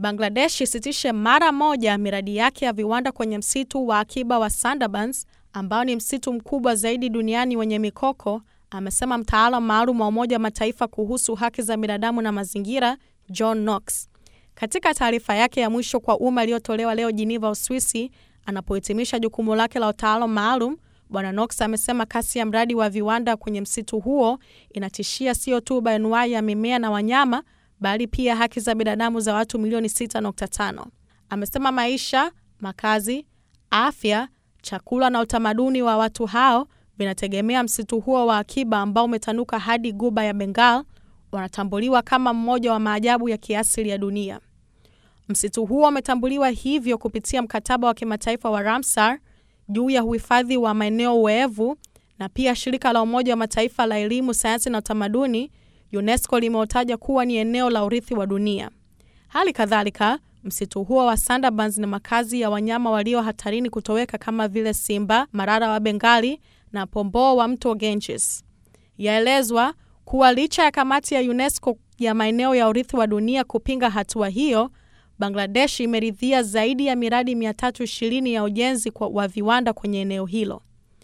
Bangladesh isitishe mara moja miradi yake ya viwanda kwenye msitu wa akiba wa Sundarbans ambao ni msitu mkubwa zaidi duniani wenye mikoko, amesema mtaalamu maalum wa Umoja wa Mataifa kuhusu haki za binadamu na mazingira, John Knox. Katika taarifa yake ya mwisho kwa umma iliyotolewa leo Geneva, Uswisi, anapohitimisha jukumu lake la utaalamu maalum, Bwana Knox amesema kasi ya mradi wa viwanda kwenye msitu huo inatishia sio tu bayoanuai ya mimea na wanyama bali pia haki za binadamu za watu milioni 6.5. Amesema maisha, makazi, afya, chakula na utamaduni wa watu hao vinategemea msitu huo wa akiba ambao umetanuka hadi Ghuba ya Bengal, wanatambuliwa kama mmoja wa maajabu ya kiasili ya dunia. Msitu huo umetambuliwa hivyo kupitia mkataba wa kimataifa wa Ramsar juu ya uhifadhi wa maeneo weevu na pia shirika la Umoja wa Mataifa la elimu, sayansi na utamaduni UNESCO limeutaja kuwa ni eneo la urithi wa dunia. Hali kadhalika, msitu huo wa Sundarbans ni makazi ya wanyama walio hatarini kutoweka kama vile simba, marara wa Bengali na pomboo wa mto Ganges. Yaelezwa kuwa licha ya kamati ya UNESCO ya maeneo ya urithi wa dunia kupinga hatua hiyo, Bangladesh imeridhia zaidi ya miradi 320 ya ujenzi wa viwanda kwenye eneo hilo.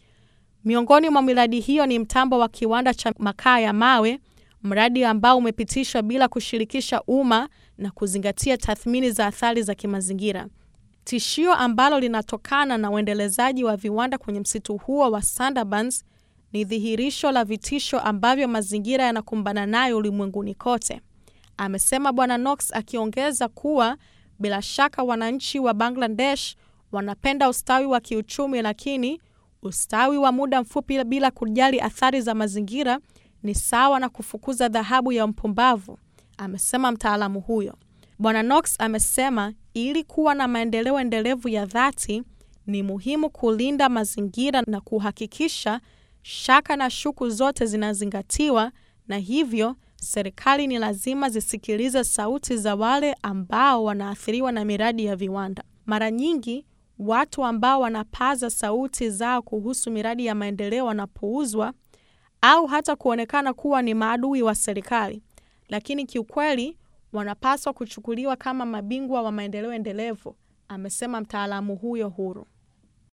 Miongoni mwa miradi hiyo ni mtambo wa kiwanda cha makaa ya mawe, mradi ambao umepitishwa bila kushirikisha umma na kuzingatia tathmini za athari za kimazingira. Tishio ambalo linatokana na uendelezaji wa viwanda kwenye msitu huo wa Sundarbans ni dhihirisho la vitisho ambavyo mazingira yanakumbana nayo ulimwenguni kote, amesema Bwana Knox, akiongeza kuwa bila shaka wananchi wa Bangladesh wanapenda ustawi wa kiuchumi, lakini ustawi wa muda mfupi bila kujali athari za mazingira ni sawa na kufukuza dhahabu ya mpumbavu, amesema mtaalamu huyo. Bwana Knox amesema ili kuwa na maendeleo endelevu ya dhati ni muhimu kulinda mazingira na kuhakikisha shaka na shuku zote zinazingatiwa, na hivyo serikali ni lazima zisikilize sauti za wale ambao wanaathiriwa na miradi ya viwanda. Mara nyingi watu ambao wanapaza sauti zao kuhusu miradi ya maendeleo wanapuuzwa au hata kuonekana kuwa ni maadui wa serikali, lakini kiukweli wanapaswa kuchukuliwa kama mabingwa wa maendeleo endelevu, amesema mtaalamu huyo huru.